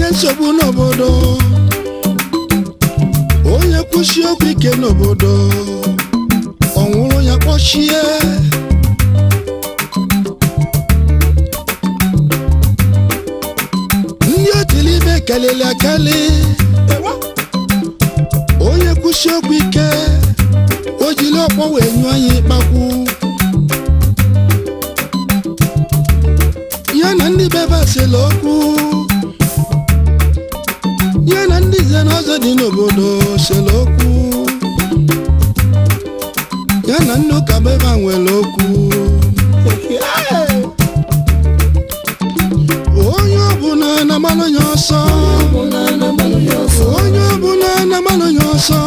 nsogbu n'obodo onye kwụsị okwu ike n'obodo ọ nwụrụ ya kpọchie ndị otili ibe kelili akeli onye kwụsị okwu ike o jiri ọkpọ wee nyụọ anyị ịkpakwu ya na ndị bebe sịrị okwu ya na ndị nze na ọzọ dị n'obodo sịrị okwu ya na ndị ụka bebe nwere okwu onye ọbụla na-agbalụ ya ọsọ onye ọbụla na-agbalụ ya ọsọ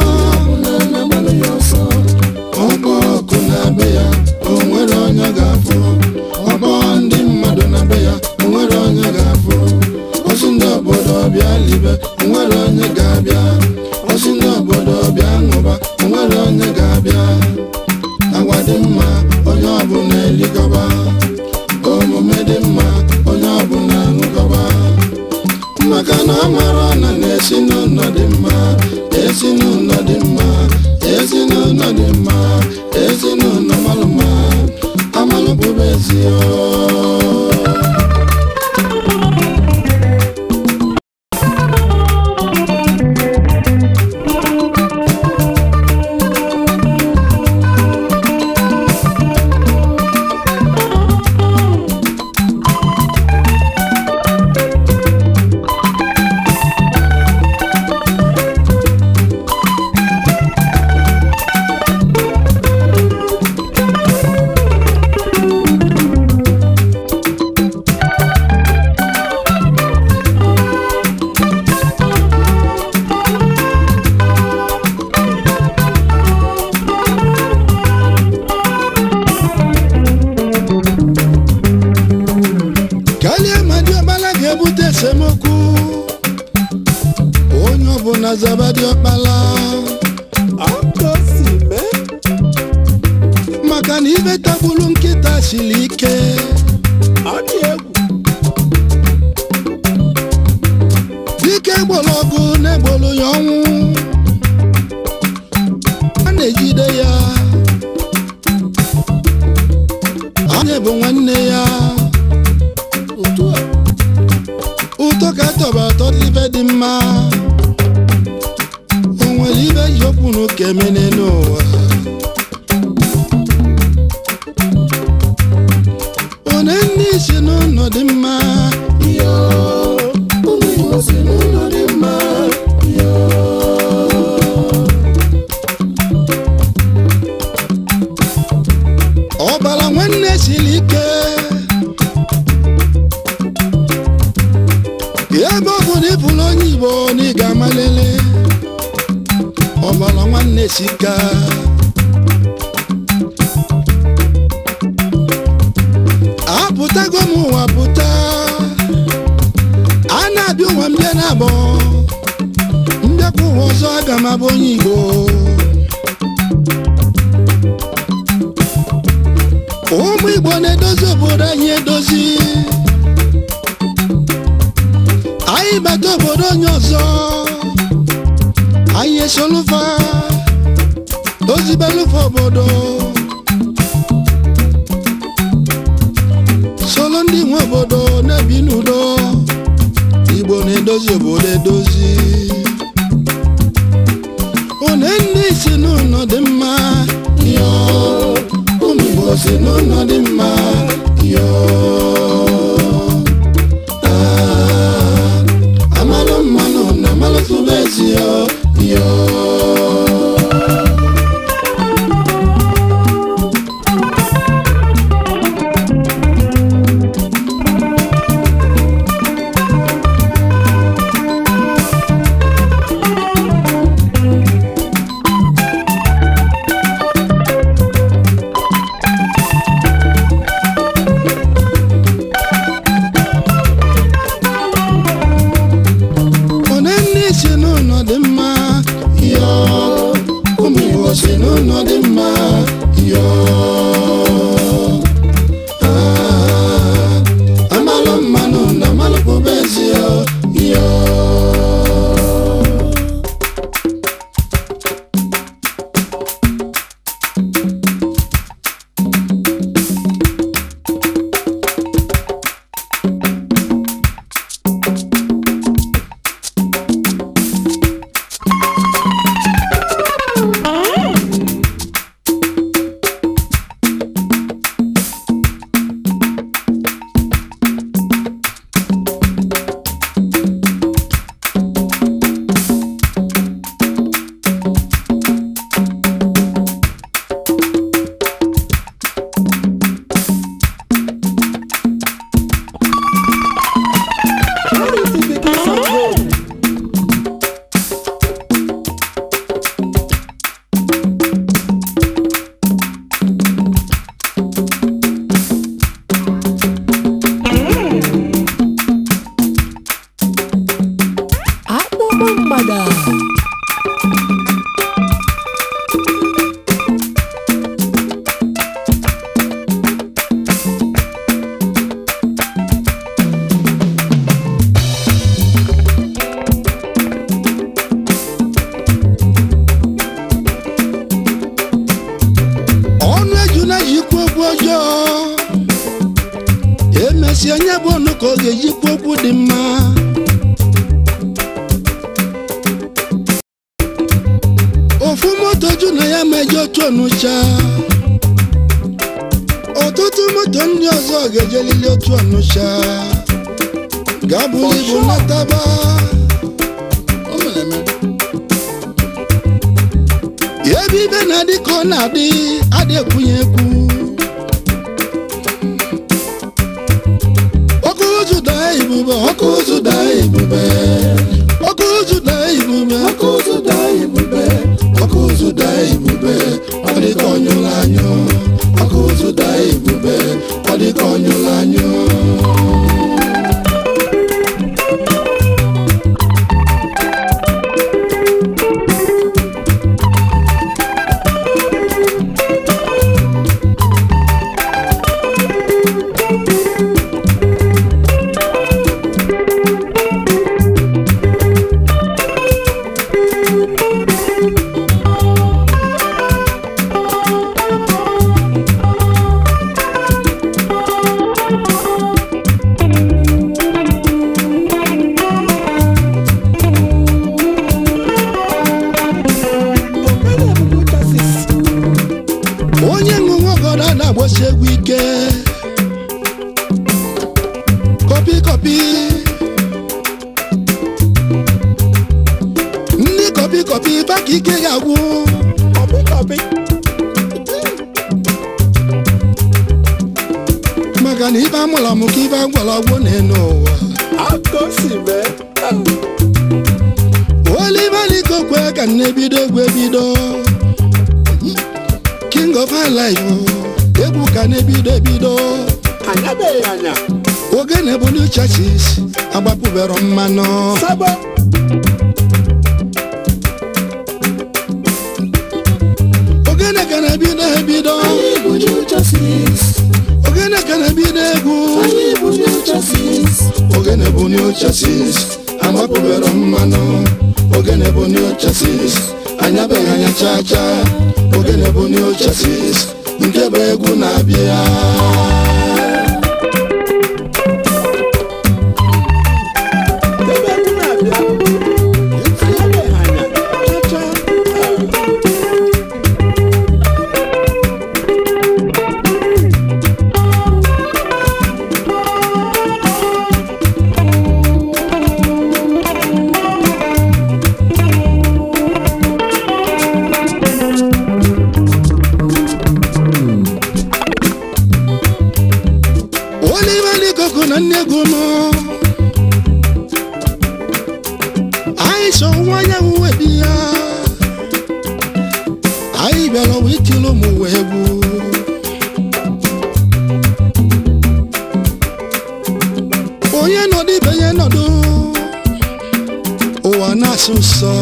ọgbọ ọkụ na be ya o nwere onye ga-afụ ọgbọ ndị mmadụ na be ya o nwere onye ga-afụ ozi ndị obodo bịa libe o nwere onye ga-abịa ozi ndị obodo bịa ṅụba o nwere onye ga-abịa agwa dị mma onye ọbụla eligọba omume dị mma onye ọbụla ṅụgọba maka na ọ mara na na-ezinụlọ dị mma ezinụlọ dị mma ezinụlọ dị mma ezinụlọ malụ mma amalụ bụbe ezi kalie ma diọkpala ga-ebute esemokwu onye ọbụla zaba diọkpala maka na ibe tagburu nkịta siri ike dike gboro ọgụ na-egboro ya ọnwụ a na-ejide ya onye bụ nwanne ya ụtọ ka tọba atọ ibe dị mma o nwere ibe ji okwu na ụka emene n'ụwa one ndị si n'ụlọ dị mma yo ụmụ Igbo si n'ụlọ dị mma yo ọbara nwanne siri ike ebe ọ bụ na ịbụrụ onye igbo na ị ga-amalele ọbara nwanne sika apụtago m ụwa pụta a na-abịa ụwa m bịa na-abọ mbịakwa ụwa ọzọ aga m abụ onye igbo ụmụ igbo na-edozi obodo anyị edozi anyị bata obodo onye ọzọ anyị esolufa ozibelufa obodo solo ndị nwe obodo na-ebi n'udo igbo na-edozi obodo edozi one ndị si n'ụlọ dị mma yo ụmụ igbo si n'ụlọ dị mma yo Ah, amalụ mmanụ na amalụ tụba ezi yo yo mesịa anya bụ ọnụ ka ọ ga-ejikwu okwu dị mma ofu moto ju na ya meje otu ọnụcha ọtụtụ moto ndị ọzọ ga-ejelili otu ọnụcha ga-abụrụ ibu nataba O mere eme. ebe ibe na-adị ka ọ na-adị adị ekwunye ekwu ọkụ ụzụ daa ibube ọkụ ụzụ daa ibube ọkụ ụzụ daa ibube ọkụ ụzụ daa ibube ọkụ ụzụ daa ibube ọ dị ka ọnyụrụ anyụ ọkụ ụzụ daa ibube ọ dị ka ọnyụrụ anyụ onye ṅụṅụ ọgọdọ na-agbasi egwu ike kọpi kọpi ndị kọpi kọpi baka ike ga-agwụ maka na ibe amụrụ amụ ka ibe agwara agwụ n'elu ụwa olibalikokwe ka na-ebido egwu ebido king of high life egwu ka na-ebido ebido Anyabeghị anya. ogene bụ new churches agbapụbero mmanụ Sabo. ogene ka na-ebido ebido ogene ka na-ebido egwu ogene bụ new churches agbapụbero mmanụ ogene bụ new churches anyabeghị anya cha cha ogene bụ new churches nke bụ egwu na-abịa Ebe egwu na-abịa. Anyabeghị anya. Cha-cha. olibalikoko na nne egwu nọ anyị so nwa anyanwụ webi ya anyị bịara ụwa itili ụmụ ụwa egwu onye nọdụ ibe ya nọdụ ụwa na-asụ nsọ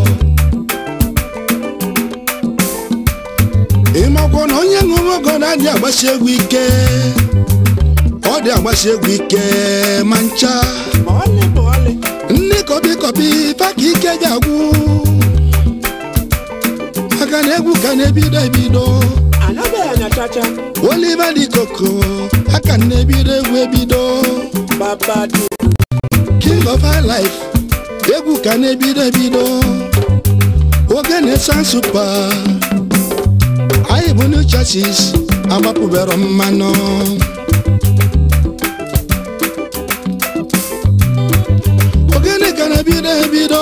ịmakwa na onye ṅụrụ ọgọ na-adị agbasi egwu ike ọ dị agbasi egwu ike ma ncha Ma ọlị ma ọlị. ndị kọbi kọbi paka ike ga-agwụ maka na egwu ka na-ebido ebido Anyabeghị anya cha-cha. oliva dị koko aka na-ebido egwu ebido Babadu. king of high life egwu ka na-ebido ebido ogene san supa anyị bụ new churches agbapụbero mmanụ ogene ka na-ebido ebido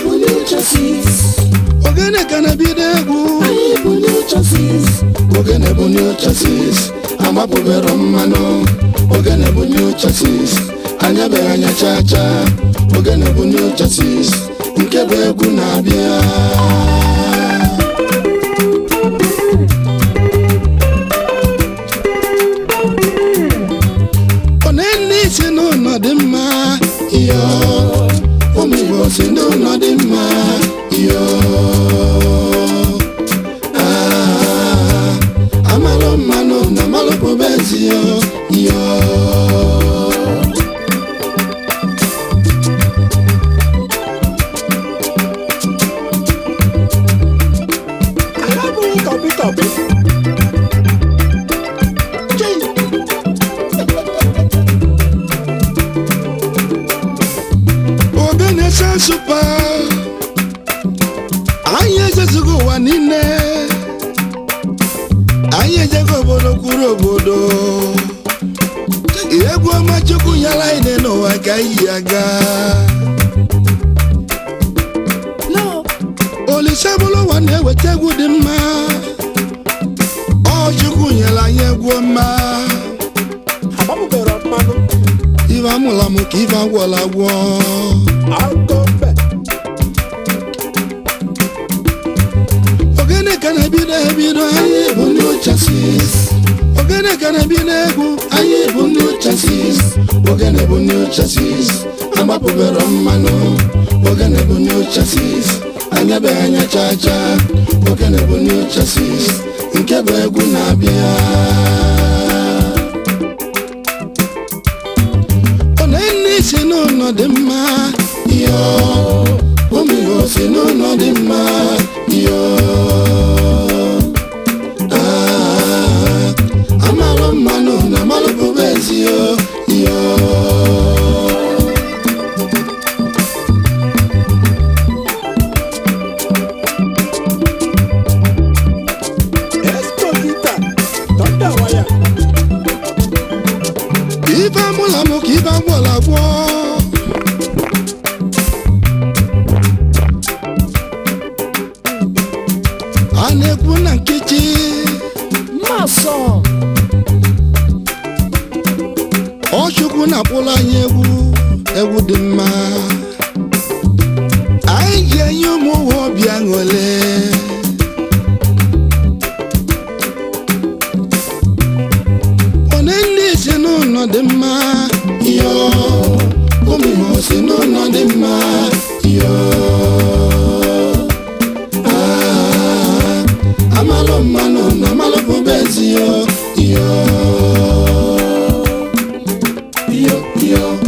ogene ka na-ebido egwu ogene bụ new churches agbapụbero mmanụ ogene bụ new churches anyabeghị anya cha cha ogene bụ new churches nke bụ egwu na-abịa one ndị si n'ụlọ dị mma iyo ụmụ igbo si n'ụlọ dị mma iyo Ah, amalụ mmanụ na amalụ bụbe ezi yo iyo Anyabeghị kọpị kọpị. Chii. supa anyị ejezigo ụwa niile anyị ejego obodo kwuru obodo egwu ọma chukwu nyela anyị dị n'ụwa ka anyị yi aga olise bụrụ ụwa na-eweta egwu dị mma ọ chukwu nyere anyị egwu ọma agbapụbere mmanụ ife amụla m ka ife agwọla agwọ alkobe ogene ka na-ebido ebido anyị bụ ndị chasis ogene ka na-ebido egwu anyị bụ ndị chasis ogene bụ ndị chasis agbapụbere mmanụ ogene bụ ndị chasis anya be anya cha cha ogene bụ ndị chasis nke bụ egwu na-abịa onenne si n'ụlọ dị mma yo omigo si n'ụlọ dị mma yo Ah, amalụ mmanụ na amalụ bụba ezi yo yo esposita tọnda waya ife amụla mụ ka ife agwọla agwọ a na-ekwu na nkechi Maso, ọchukwu na-akpụrụ anyị egwu egwu dị mma anyị ji enye ụmụ ụwa obi aṅụle one ndị si n'ụlọ dị mma yo ụmụ si n'ụlọ dị mma yo Ah, amalụ mmanụ na amalụ bụba ezi yo yo yo yo